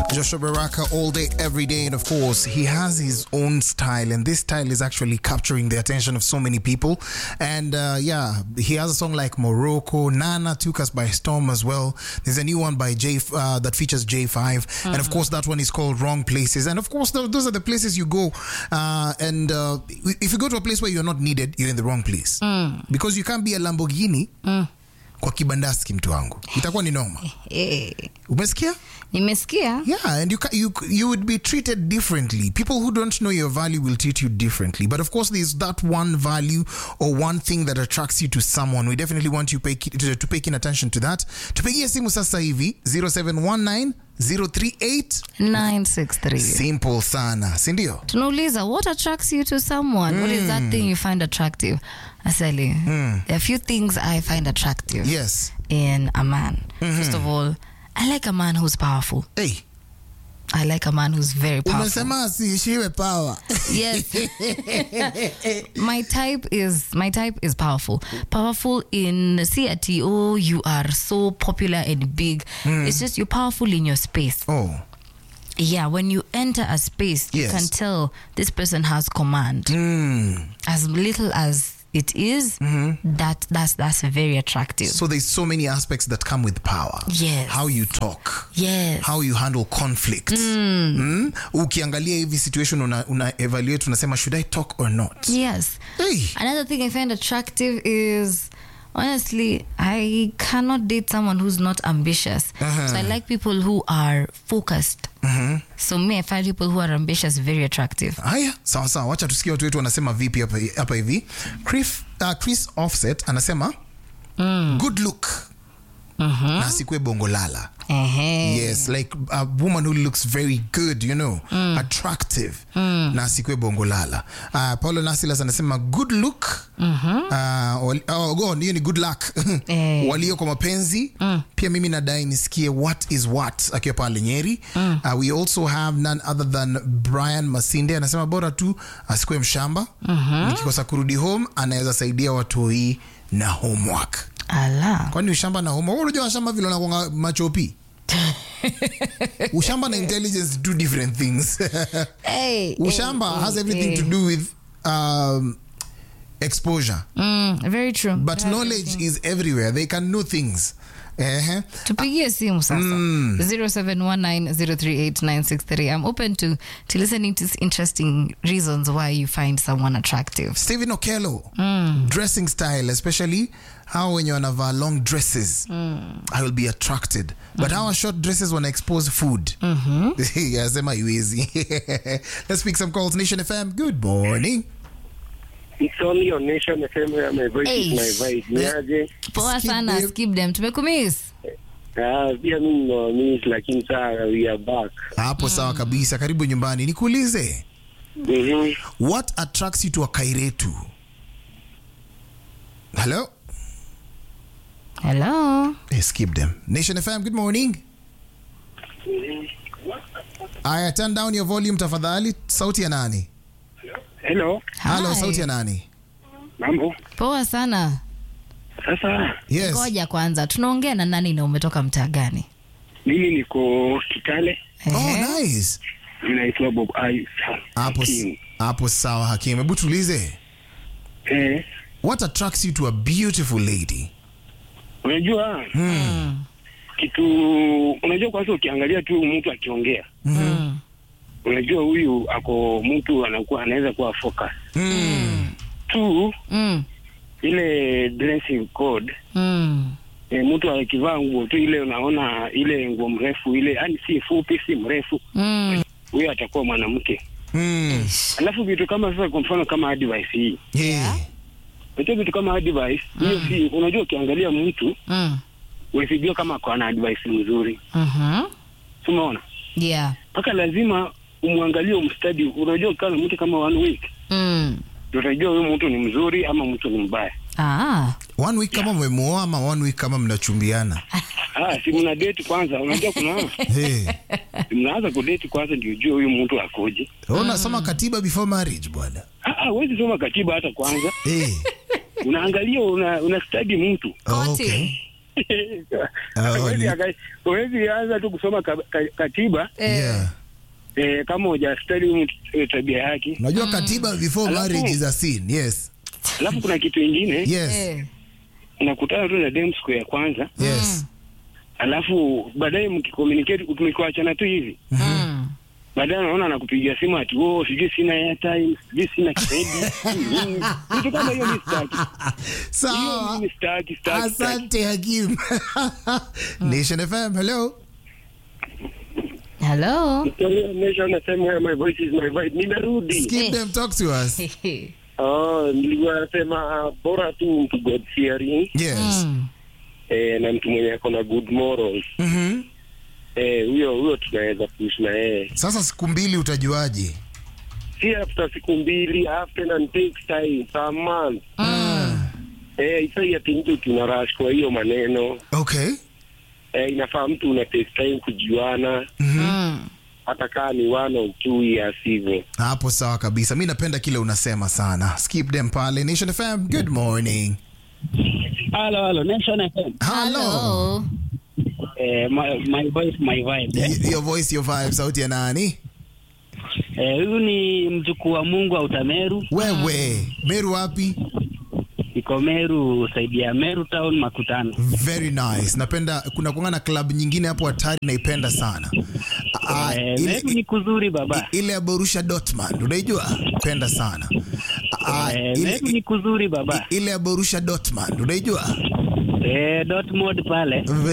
Joshua Baraka all day, every day. And of course, he has his own style. And this style is actually capturing the attention of so many people. And uh, yeah, he has a song like Morocco. Nana took us by storm as well. There's a new one by J uh, that features J5. And of course, that one is called Wrong Places. And of course, th- those are the places you go. Uh, and uh, if you go to a place where you're not needed, you're in the wrong place. Because you can't be a Lamborghini. kwa kibandaski mtu wangu itakuwa ni noma Eh, umesikia nimesikia Yeah, and you, ca- you you would be treated differently. People who don't know your value will treat you differently. But of course, there's that one value or one thing that attracts you to someone. We definitely want you pay, to, to pay keen attention to that. Tupigie simu sasa hivi 0719 038 963 simple sana, si ndio? tunauliza what attracts you to someone what is that thing you find attractive asali there are a few things i find attractive Yes. in a man first of all i like a man who's powerful Hey, i like a man who's very powerful umesema asiishiwe power. yes my type is my type is powerful powerful in see at oh you are so popular and big it's just you're powerful in your space Oh, yeah when you enter a space you Yes. can tell this person has command as little as it is, that that's that's very attractive so there's so many aspects that come with power. Yes. How you talk. yes how you handle conflict mm. ukiangalia hivi situation una, una evaluate unasema should i talk or not yes hey. Another thing I find attractive is honestly, I cannot date someone who's not ambitious. So I like people who are focused. So me, I find people who are ambitious very attractive. haya sawa sawa wacha tusikie watu wetu wanasema vipi hapa hapa hivi chris, uh, chris offset anasema good look na asikue bongo lala Ehe. yes like a woman who looks very good you know attractive na asikue bongo lala uh, paulo nasilas anasema good look uh, wali- oh, go on, hiyo ni good luck Eh. walio kwa mapenzi pia mimi nadai nisikie what is what akiwa pale nyeri uh, we also have none other than brian masinde anasema bora tu asikue mshamba nikikosa kurudi home anaweza saidia watoi na homework Ala. kwani ushamba na homework Wewe unajua washamba vile wanakuanga machopi ushamba na intelligence two different things Hey, ushamba hey, has hey, everything to hey. do with um, exposure Mm, very true. but knowledge is everywhere they can know things Ehe. tupigie simu sasa 0719038963 i'm open to, to listening to interesting reasons why you find someone attractive Stephen Okello dressing style especially how wenye wanavaa long dresses i will be attracted but how short dresses wana expose food yasema iwezi let's pick some calls nation fm good morning It's only on Nation FM where my voice Hey. is my vibe. Niaje? poa Skip sana them. skip them tumekumiss Ah, pia mimi no miss lakini saa we are back. hapo sawa kabisa karibu nyumbani nikuulize Mhm. what attracts you to a kairetu hello hello hey, skip them nation fm good morning aya turn down your volume tafadhali sauti ya nani Hello. halo Hi. sauti ya nani Mambo. poa sana Sasa yes ngoja kwanza tunaongea na nani na umetoka mtaa gani mimi niko Kitale. oh Ehe. nice Ninaitwa Bob Ice. hapo Hakim. hapo sawa hakim hebu tuulize Eh, what attracts you to a beautiful lady unajua kitu unajua kwanza ukiangalia tu mtu akiongea Mm. unajua huyu ako mtu anakuwa anaweza kuwa focus mm. tu Mm. ile dressing code Mm. e, mtu akivaa nguo tu ile unaona ile nguo mrefu ile yani si fupi si mrefu Mm. huyo atakuwa mwanamke Mm. alafu vitu kama sasa kwa mfano kama advice hii Yeah. unajua vitu kama advice hiyo si unajua ukiangalia mtu Mm. usijua kama ako na advice mzuri Mhm. Si umeona yeah mpaka lazima umwangalie umstadi unajua ukikaa na mtu kama one week Mm. ndio utajua huyu mtu ni mzuri ama mtu ni mbaya ah one week kama mmemuoa ama one week kama mnachumbiana ah si mna date kwanza unajua kuna hey. mnaanza kudate kwanza ndio ujue huyu mtu akoje unasoma katiba before marriage bwana ah ah, huwezi soma katiba hata kwanza hey. unaangalia una, una study mtu oh, Koti. okay. Ah, Huwezi ni- aka- huwezi anza tu kusoma ka, ka, katiba yeah. eh, kama hujastali mtu, eh, tabia yake. unajua katiba before Alafu- marriage is a sin yes Alafu kuna kitu ingine yes Eh. unakutana tu na dem siku ya kwanza, yes alafu baadaye mkicommunicate, mkiwachana tu hivi Mm. baadaye anaona anakupigia simu ati oh, sijui sina airtime, sijui sina credit, sijui nini. vitu kama hiyo mi sitaki. Hiyo sawa mimi sitaki, sitaki, sitaki. asante hakim nation fm hello Hello. Nation nasema my voice is my vibe. Nimerudi. skip them talk to us Oh, nilikuwa nasema uh, bora tu mtu God fearing yes Mm. eh, na mtu mwenye ako na good morals Mhm. eh, huyo huyo tunaweza kuishi na yeye, sasa siku mbili utajuaje si after siku mbili, after and takes time per month Mm. eh, isai ati mtu tuna rush kwa hiyo maneno okay eh, inafaa mtu una take time kujuana, Mm. hata kaa ni one or two years hivyo. hapo sawa kabisa mi napenda kile unasema sana skip them pale nation fm good morning Hello, hello, Nation FM. hello Hello. Eh, my, my voice, my vibe. Eh. Y- your voice your vibe sauti ya nani Eh, huyu ni mjukuu wa Mungu wa Utameru, wewe meru wapi iko Meru, saidi ya Meru Town Makutano. very nice napenda kuna kuanga na club nyingine hapo hatari naipenda sana Ah, Eh, ile, Meru ni kuzuri baba. ile ya borusha dortmund unaijua penda sana Ah, Eh, ile, Meru ni kuzuri baba. ile ya borusha dortmund unaijua Eh, Dortmund pale.